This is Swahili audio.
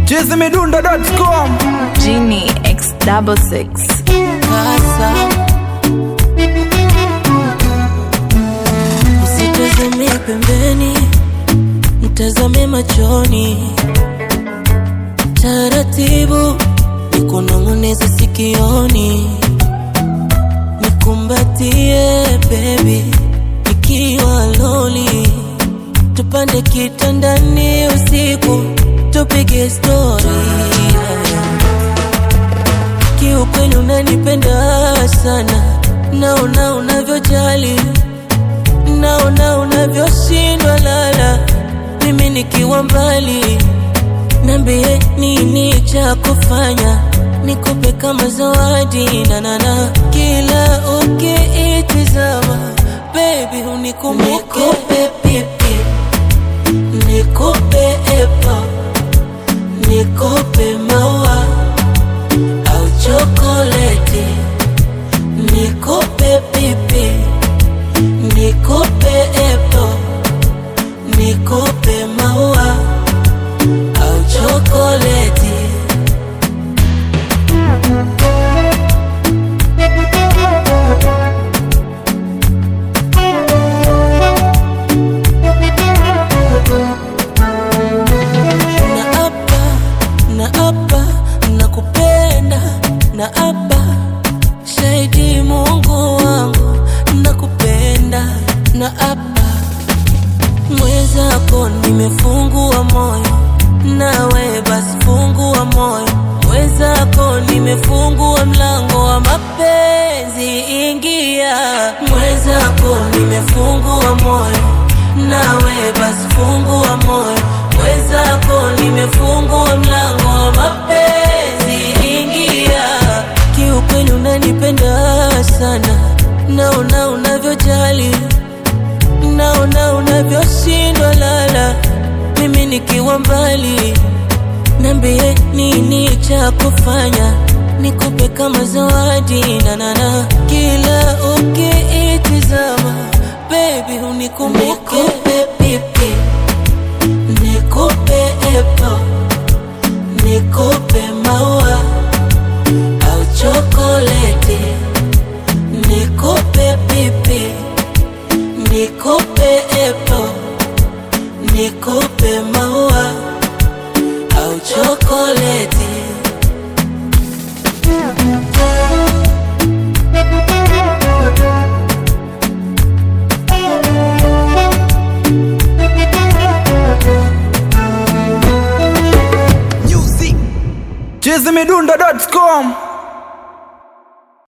chizimidundo.com Genie X double six. Kasa usitazame pembeni, mtazame machoni, taratibu nikunong'oneza sikioni, nikumbatie baby, nikiwa loli, tupande kitandani usiku, tupige story yeah. Kiukweli unanipenda sana, naona unavyojali, naona unavyoshindwa lala, mimi nikiwa mbali. Niambie nini cha kufanya, nikupe kama zawadi nanana, kila ukiitizama baby unikumbuke, nikupe pipi, nikupe epo, nikupe maua au chokoleti, nikupe pipi, nikupe epo, nikupe maua au chokoleti. Na hapa, na hapa, nakupenda, na hapa, shahidi Mungu wangu, nakupenda, na hapa, mwenzako nimefungua moyo, nawe basi fungua moyo, mwenzako nimefungua mlango wa mapenzi, ingia, mwenzako nimefungua moyo, nawe basi fungua moyo, mwenzako nimefungua mlango wa mapenzi, ingia. Kiukweli unanipenda sana, naona unavyojali, naona unavyoshindwa lala, mimi nikiwa mbali. Niambie nini cha kufanya, nikupe kama zawadi nanana, kila ukiitizama baby unikumbuke, nikupe pipi, nikupe epo, nikupe maua au chokoleti, nikupe pipi, nikupe epo, nikupe maua au chokoleti. chizimidundo.com